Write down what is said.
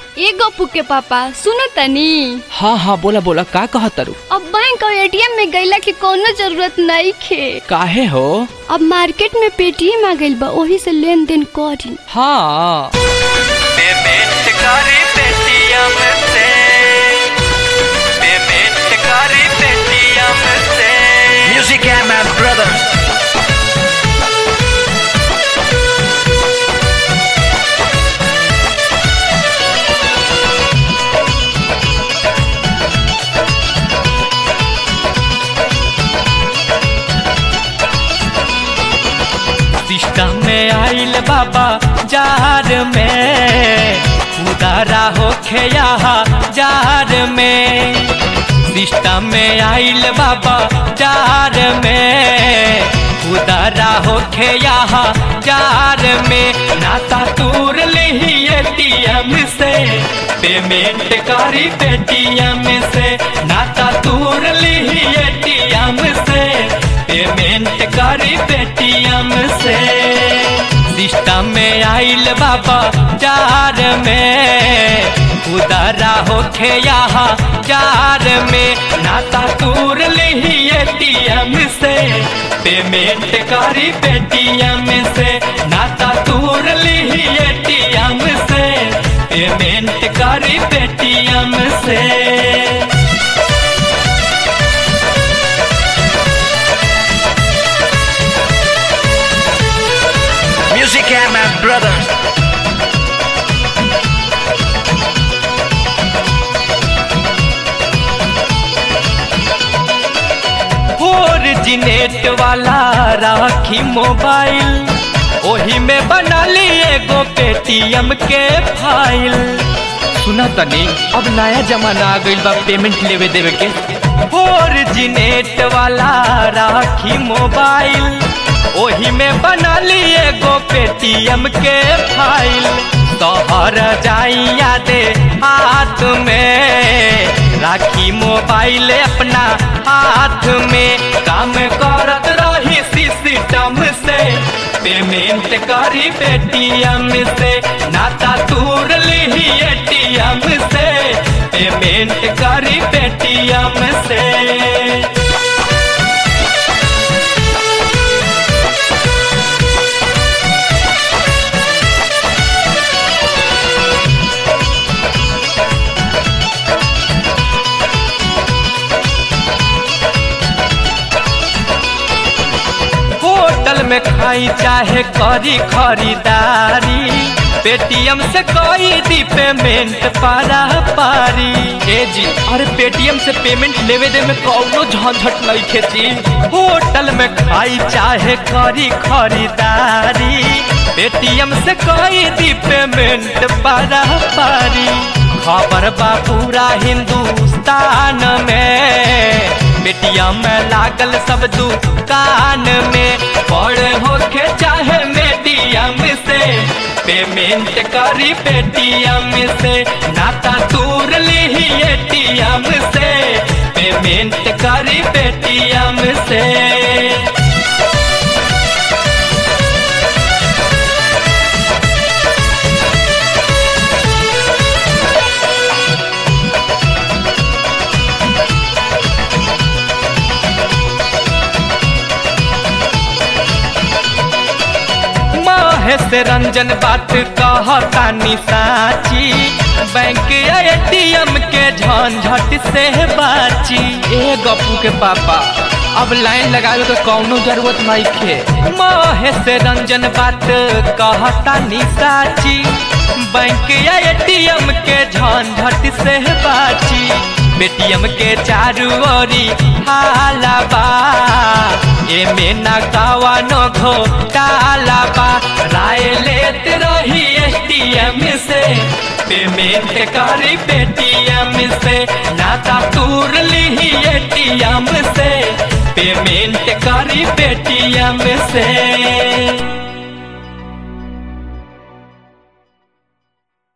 ए गप्पू के पापा सुनो तनी हाँ हाँ बोला बोला का कह तारू अब बैंक और एटीएम में गईला के कोनो जरूरत नहीं खे काहे हो अब मार्केट में पेटीएम आ गइल बा ओही से लेन देन करी हाँ पेमेंट करी पेटीएम से पेमेंट करी पेटीएम से म्यूजिक है मैं ब्रदर सिस्टम में आइल बाबा जार में उदारा होखे यहाँ जार में सिस्टम में आइल बाबा जार में उदारा होखे यहाँ जार में नाता तूर ली एटीएम से पेमेंट करी पेटीएम से नाता तूर ली एटीएम से पेमेंट करी पेटीएम से सिस्टम में आइल बाबा जार में उदारा होखे यहाँ जार में नाता तूर ली एटीएम से पेमेंट करी पेटीएम से नाता तूर ली एटीएम से पेमेंट करी पेटीएम से Music and my brothers. Originate वाला राखी मोबाइल ओही में बना ली एगो पेटीएम के फाइल सुना तनी अब नया जमाना आ गइल बा पेमेंट लेवे देवे के ओरिजिनेट वाला राखी मोबाइल ओही में बना ली एगो पेटीएम के फाइल तोहर जाइया दे हाथ में राखी मोबाइल अपना हाथ में काम करत रही सिस्टम से पेमेंट करी पेटीएम से नाता तूर ली एटीएम से पेमेंट करी पेटीएम से होटल में खाई चाहे करी खरीदारी पेटीएम से कोई दी पेमेंट पारा पारी ए जी अरे पेटीएम से पेमेंट लेवे दे में कौनो झंझट नहीं खेती होटल में खाई चाहे करी खरीदारी पेटीएम से कोई दी पेमेंट पारा पारी खबर बा पूरा हिंदुस्तान में पेटीएम में लागल सब दुकान में बड़े होके चाहे मीडियम से पेमेंट करी पेटीएम से नाता तूर ली एटीएम से पेमेंट करी पेटीएम से महेश रंजन बात कहतानी साची बैंक एटीएम के झंझट से बाची ए गप्पू के पापा अब लाइन लगावे के कौनो जरूरत नहीं खे महेश रंजन बात कहतानी साची बैंक एटीएम के झंझट से बाची पेटीएम के चारू ओरी हाला बा एमे ना कवनो घोटाला बा राय लेत रही एटीएम से पेमेंट करी पेटीएम से नाता तूर ली एटीएम से पेमेंट करी पेटीएम से